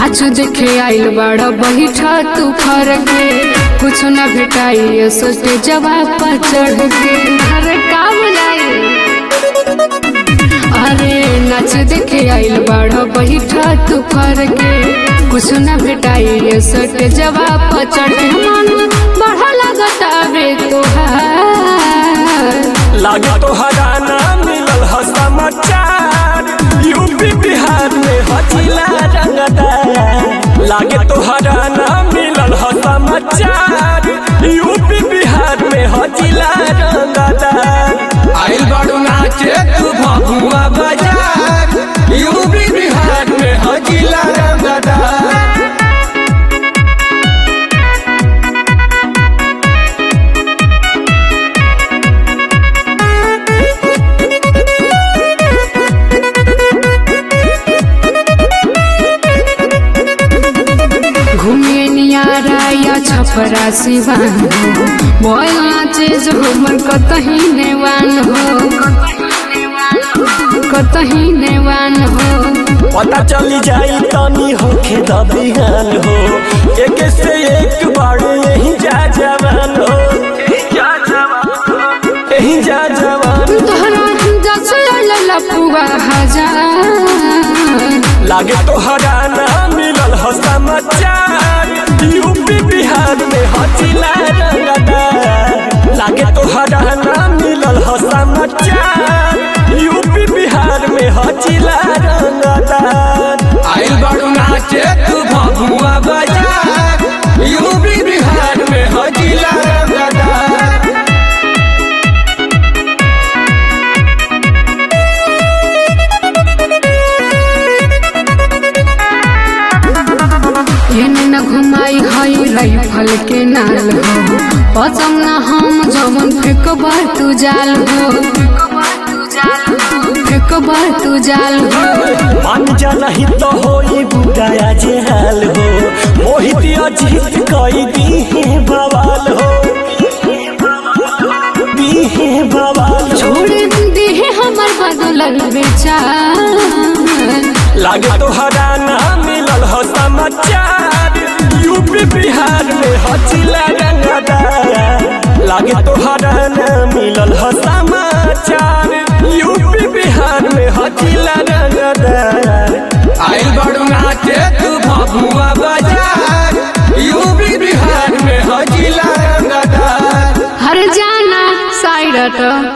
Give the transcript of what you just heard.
नाच देखे आइल बड़ा बैठा तू फर के कुछ न भेटाई सोचे जवाब पर चढ़ के अरे का बुझाई अरे नाच देखे आइल बड़ा बैठा तू फर के कुछ न भेटाई सोचे जवाब पर चढ़ के मन बढ़ा लगता बे तोहार लागे तो हराना मिलल ह समाचार यूपी बिहार में हचिला रंगदार लागे तो हराना मिलल ह समाचार यूपी बिहार में हचिला रंगदार आइल बाड़ू नाचे तू भभुआ बाजार यूपी बिहार में हजिला रंगदार घूमे नियारा या छपरा सिवान हो बोल नाचे जो हमर कतही नेवान हो कतही नेवान हो पता चली जाई तनी होखे दबिहान हो एक से एक बार यही जा जवान हो यही जा जवान तोहरा जस ललपुआ हजार लागे तो हराना मिलल ह समाचार यूपी बिहार में हचिला रंगदार लागे तो हराना मिलल ह समाचार यूपी बिहार में हचिला रंगदार आइल बाड़ू नाचे तू भभुआ बाजार यूपी बिहार में हजिला रंगदार एने न घुमाई हई राइफल के नाल हो पसंद न हम जमन फेंकबा तू जाल हो फेंकबा तू जाल हो मान जा नहीं तो होई बुढ़ाया जे हाल हो मोहित अजीत कई दी है बवाल हो दी है बवाल हो छोड़ दे हमर बदलल बेचार लागे तो हराना मिलल हो समाचार यूपी बिहार में हचिला रंगदार लागे तो हराना मिलल हो समाचार यूपी बिहार में हचिला रंगदार आइल बाड़ू नाचे तू भभुआ बाजार यूपी बिहार में हजिला रंगदार हर जाना साइड